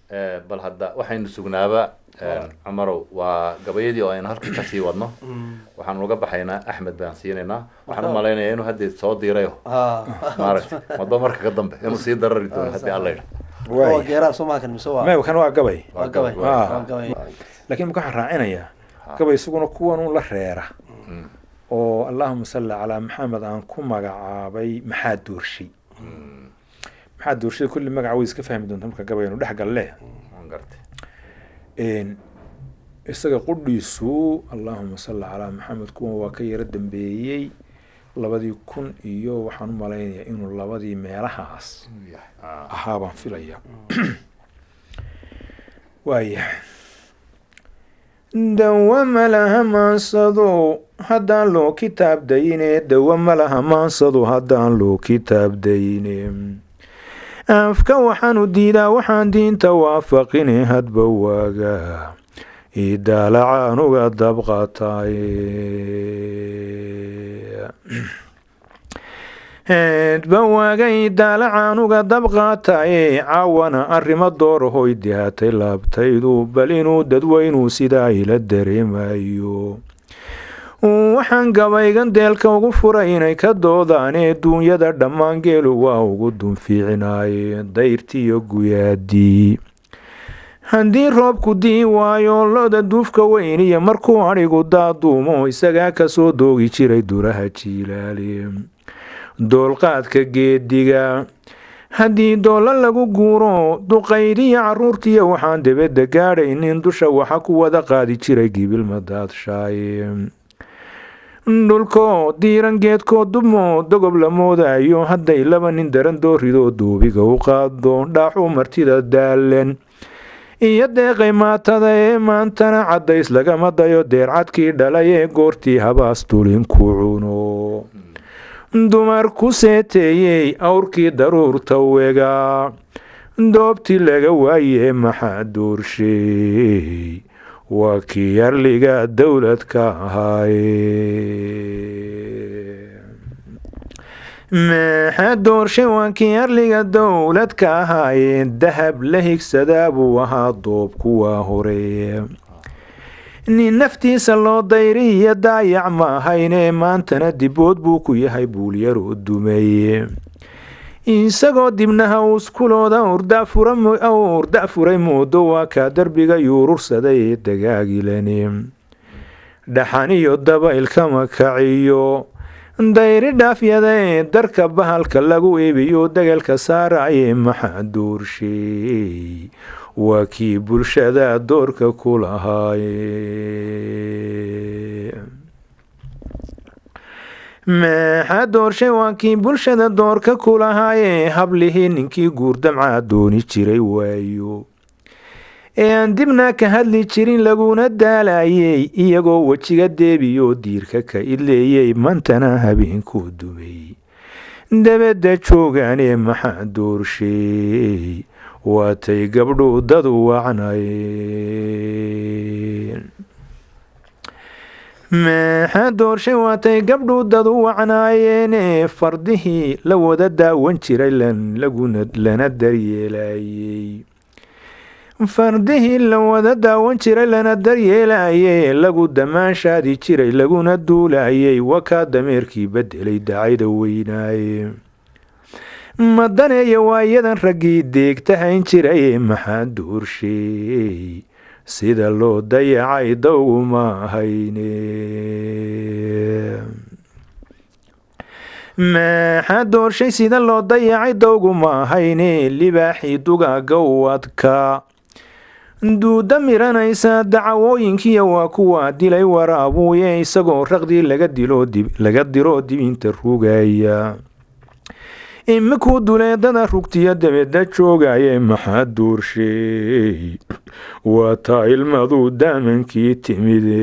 Eh, bal hadda waxaynu sugnaaba eh, cumarow waa gabayadii oo aynu halka kasii wadno waxaanu uga baxaynaa axmed baan siinaynaa waxaan u malaynayaa inuu hadda soo diirayo ha maaragta madba marka ka dambe inuu sii darari doono haddii alla yidha waa waay geeraha soo maakan mise waa may kan waa gabay waa gabay Ah. waa gabay laakiin marka waxaan raacinayaa gabay isaguna kuwan un la reera oo allahuma salli calaa maxamed aan ku magacaabay maxaa doorshay maxaa doorshay kulli magaca way iska fahmi doonta marka gabaynu dhex galle waan gartay Een, isaga qudhiisu allahuma salli calaa maxamed kuwan waa ka yaro dambeeyey labadii kun iyo waxaan u malaynayaa inuu labadii meelahaas Inuu yahay. Ah. ahaa baan filaya waaya dawa malaha maansado haddaan loo kitaab dayine dawa malaha maansado haddaan loo kitaab dayine afka waxaanu diidaa waxaan diinta waafaqine hadba waaga idaalacaanuga dabqaataye heedba waagay daalacaanuga dabqaataye caawana arrimo doorahoy dihatay laabtaydu bal inuu dadweynuu sidaa ila dareemayo waxaan gabaygan deelka ugu furay inay ka doodaane duunyada dhammaan geelu waa ugu dunfiicinaye dayrtiiyo guyaadii haddii roobku dii waayo loda duufka weyn iyo markuu adhigu daaduumo isagaa kasoo doogi jiray duraha jiilaali doolqaadka geediga haddii doollo lagu guuro duqaydiya caruurtiiya waxaan debedda gaadhaynin dusha waxa ku wada qaadi jiray gibilma daadshaay dhulko diiran geedkoo dubmo dogob la moodayo hadday laba nin daran dooridoo duubiga u qaado dhaaxuu martida daalan iyo deeqay maatada ee maantana caddays lagama dayo deercadkii dhalay ee goortii habaas tulinku cuno dumar ku seeteeyey awrkii daruurta wegaa doobtii laga waayee maxaa doorsheey waa kii yarliga dowladka ahaaye maxaa doorshay waa kii yarliga dowladka ahaaye dahab la higsadaa buu ahaa doobku waa hore nin naftiisa loo dayri iyo daayac ma ahayne maantana dibood buu ku yahay buulyaroo dumeye isagoo dibnaha uskulooda urda furay moodo waa kaa darbiga yuurursaday ee dagaagilani dhaxan iyo dabaylkama kaciyo dayri dhaafyada ee darka bahalka lagu eebiyo degalka saaraye maxaa doorsheey waa kii bulshada doorka ku lahaaye maxaa doorshay waa kii bulshada doorka ku lahaaye hablihii ninkii guurdamcaa dooni jiray waayo ee aan dibna ka hadli jirin laguna daalayey iyagoo wejiga deebiyoo diirka ka idleeyey mantana habeenkuu dumay dabadda joogaanee maxaa doorsheey waatay gabdhuu dadu wacnayeen maxaa doorshay waatay gabdhuu dadu wacnaayeene fardihii la wada daawan jiray lana daryeelayey fardihii la wada daawan jiray lana daryeelayey lagu damaanshaadi jiray laguna duulayey wakaa dameerkii bedelay dacayda weynaaye madaneeya waayadan raggii deegtahayn jiraye maxaa doorsheey sida loo dayacay dawguma ahayne maxaa doorshay sida loo dayacay dawguma ahayne libaaxii dugaaga u adkaa duuda miranaysa dacawooyinkiya waa kuwa dilay waraabuuye isagoo raqdii laga diroo dibinta rugaya imikuu duleedada rugtiyo dabeedda joogaye maxaa doorsheey waa taa ilmaduu daamankii timide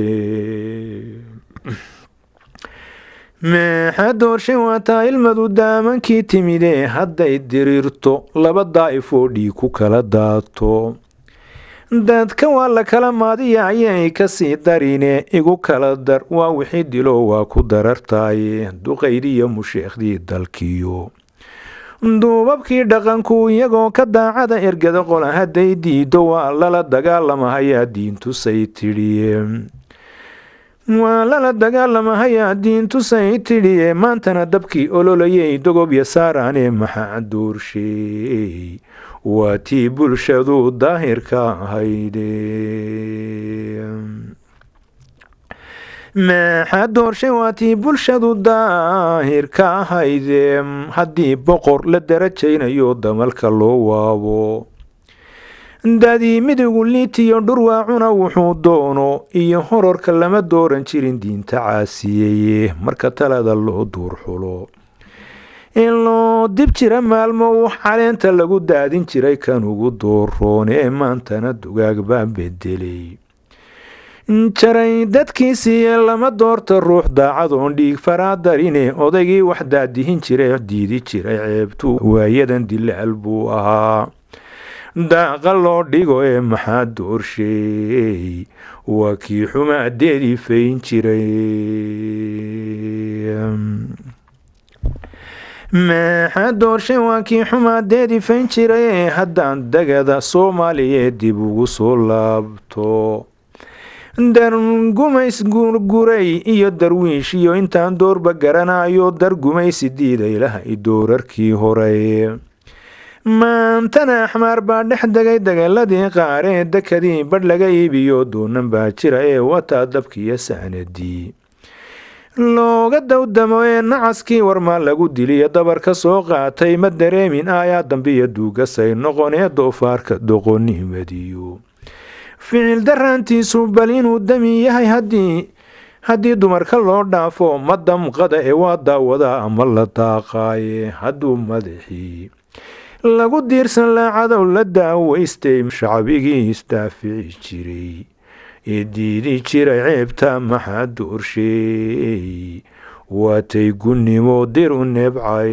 maxaa doorshay waa taa ilmadu daamankii timide hadday diriirto laba daa'ifoo dhiig ku kala daato dadka waa la kala maadiya ayay kasii darine igu kala dar waa wixii dilo waa ku darartaaye duqaydiyo musheekhdii dalkiyo duubabkii dhaqanku iyagoo ka daacada ergada qola hadday diido waa lala dagaalamahayaa diintusay tidhiye waa lala dagaalamahayaa diintusay tidhiye maantana dabkii ololayay dogobya saaraane maxaa doorsheey waa tii bulshadu daahirka ahayde maxaa doorshay waa tii bulshadu daahirka ahayde haddii boqor la darajaynayo damalka loo waabo dadii midigu liitiyo dhurwaacuna wuxuu doono iyo horarka lama dooran jirin diinta caasiyeye marka talada loo duurxulo in loo dib jira maalmo wax caleenta lagu daadin jiray kan ugu dooroon ee maantana dugaag baa bedelay jaray dadkiisiiye lama doorta ruux daacadoon dhiig faraadarine odaygii wax daadihin jiray diidi jiray ceebtu waayadan dilaal buu ahaa daaqa loo dhigo ee maxaa doorsheey waa kii xumaadeedii fayn jiray maxaa doorshay waa kii xumaadeedii fayn jiray haddaan dagada soomaaliyeed dib ugu soo laabto dargumays gurguray iyo darwiish iyo intaan doorba garanayo dargumaysi diiday lahay doorarkii hore maantana axmaar baa dhex degay dagaaladii qaar ee dekadii badh laga iibiyo doonan baa jira ee wataa dabkiiyo sahnadii looga dawdamo ee nacaskii warmaa lagu diliyo dabar ka soo qaatay ma dareemin aayaa dambiyo duugasay noqon ee doofaarka doqonnimadiyo ficil daraantiisu bal inuu dami yahay haddii haddii dumarka loo dhaafo ma damqada ee waa daawadaa ama la daaqaaye hadduu madaxii lagu diirsan laacadow la daaweystay shacbigii isdaafici jiray ee diidi jiray ceebta maxaa doorsheey waatay gunnimo dir u nebcay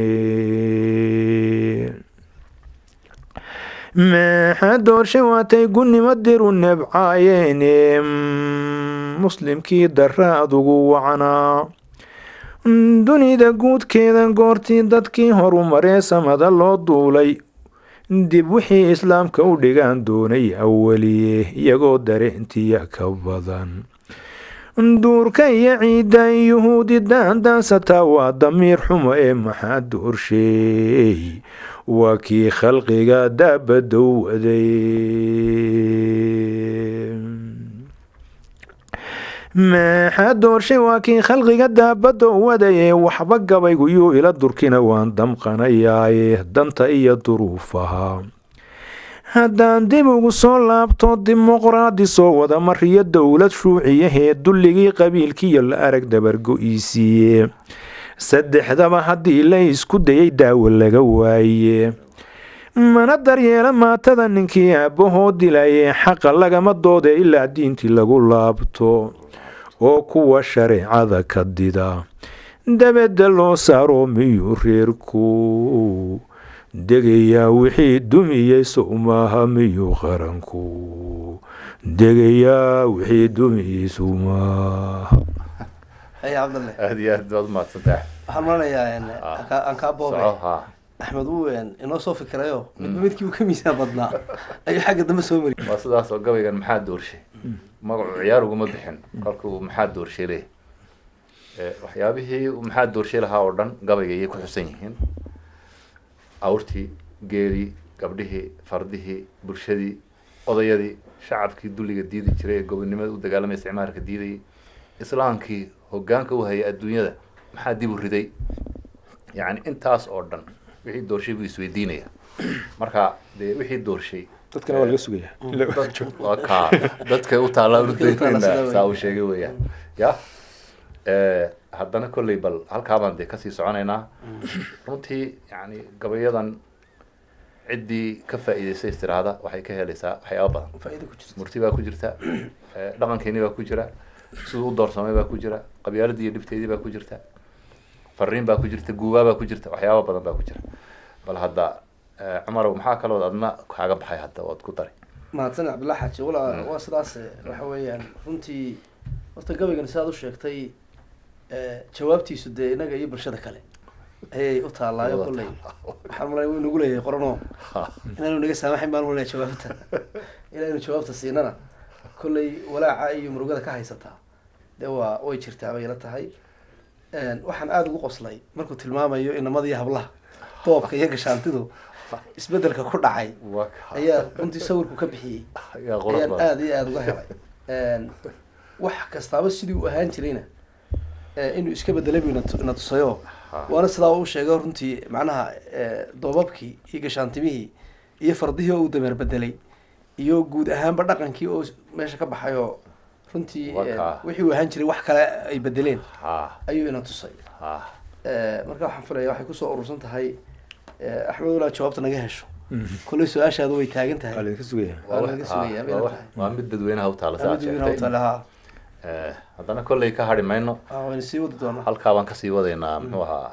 maxaa doorshay waatay gunnimo dir u nebcayeene muslimkii dara adugu wacnaa dunida guudkeeda goortii dadkii horumaree samada loo duulay dib wixii islaamka u dhigaan doonay awaliye iyagoo dareentiya ka badan duurka iyo ciidda yuhuudi daandaansataa waa damiir xumo ee maxaa doorsheey waa kii khalqiga daabadowaday maxaa doorshay waa kii khalqiga daabadowadaye waxba gabaygu yuu ila durkina waan damqanayaaye danta iyo duruufaha haddaan dib ugu soo laabto dimuqraadi soo wada mariyo dowlad shuuciyahee dulligii qabiilkiiyo la arag dabargo-iisiiye saddexdaba haddii la isku dayay daawo laga waaye mana daryeela maatada ninkii aabbahoo dilaye xaqa lagama doode ilaa diintii lagu laabto oo kuwa shareecada ka dida dabedda loo saaro miyuu reerku degayaa wixii dumiyey sow maaha miyuu qaranku degayaa wixii dumiyey sow maaha haya cabdalle aada iyo aad baad umahadsantahay waxaan maranayaa aan kaa boobay soco haa axmed wuu inoo soo fikirayo midba midkii uu ka miisaan badnaa ayuu xagga dambe soo mariyay waa sidaas oo gabaygan maxaa doorshay magacu ciyaar uguma bixin kolkuu maxaa doorshay leh waxyaabihii uu maxaa doorshay lahaa oo dhan gabayga ayay ku xusan yihiin awrtii geelii gabdhihii fardihii bulshadii odayadii shacabkii dulliga diidi jiray ee gobonimada u dagaalamaya isticmaalka diidayay islaamkii hogaanka u hayay adduunyada maxaa dib u riday yacni intaas oo dhan wixii doorshay buu isweydiinaya marka dee wixii doorshay dadkana waa laga sugayaa waa kaa dadka u taallaa Dadka u taalla sida udaynayna saa uu weeye. sheegay weeyaan ya haddana kolley bal halkaabaan dee kasii soconaynaa runtii yani gabayadan ciddii ka faa'iidaysay istiraada waxay ka helaysaa waxyaaba badan faa'iido ku jirta murti baa ku jirta eh, dhaqankeeni baa ku jira siduu u doorsamay baa ku jira qabyaaladii iyo dhibteedii baa ku jirta fariin baa ku jirta guubaa baa ku jirta waxyaaba badan baa ku jira bal hadda eh, cumarow maxaa kalood adna kaaga baxay hadda ood ku daray mahadsan cabdillah xaaji walaa waa sidaas eh, waxa weeyaan runtii horta gabaygan sidaad u sheegtay eh, jawaabtiisu dee inaga iyo bulshada kale ayay u taallaayo Wada kolley taallaa. waxaan malay wuu nagu leeyahay qoranoo Ha. inaanu naga saamaxin baan malaya jawaabta inaanu jawaabta siinana kolley walaaca iyo murugada ka haysataa dee waa way jirtaa bay ila tahay Een, waxaan aada ugu qoslay markuu tilmaamayo inamadii hablaha doobka iyo gashaantidu isbedelka ku dhacay Waa ka- ayaa runtii sawirku ka bixiyey ayaa qurux ayaan badan. aada iyo aada uga helay Een, wax kastaaba sidii uu ahaan jirayna ee, inuu iska bedelay buu ina tu- ina tusayo Ha. waana sidaa uu sheegay runtii macnaha ee, doobabkii iyo gashaantimihii iyo fardihii oo uu dameer bedelay iyo guud ahaanba dhaqankii oo meesha ka baxay oo runtii Waa ee, kaa. wixii uu ahaan jiray wax kale ay bedeleen Ha. ayuu ina tusay Ha. Ee, marka waxaan filaya waxay kusoo urursan tahay ee, axmed walaa jawaabta naga hesho Mhm. kolley su-aashaadu way taagan waa tahay laydinka sugaya Waa Waa wax- laga ha, sugayaa, bay waa la wax- tahay. waa mid dadweynaha u taala saa sheegtay lahaa Eh, haddana kolley ka hadhi mayno wayna sii wadi doonaa halkaa baan kasii wadaynaa muxuu ahaa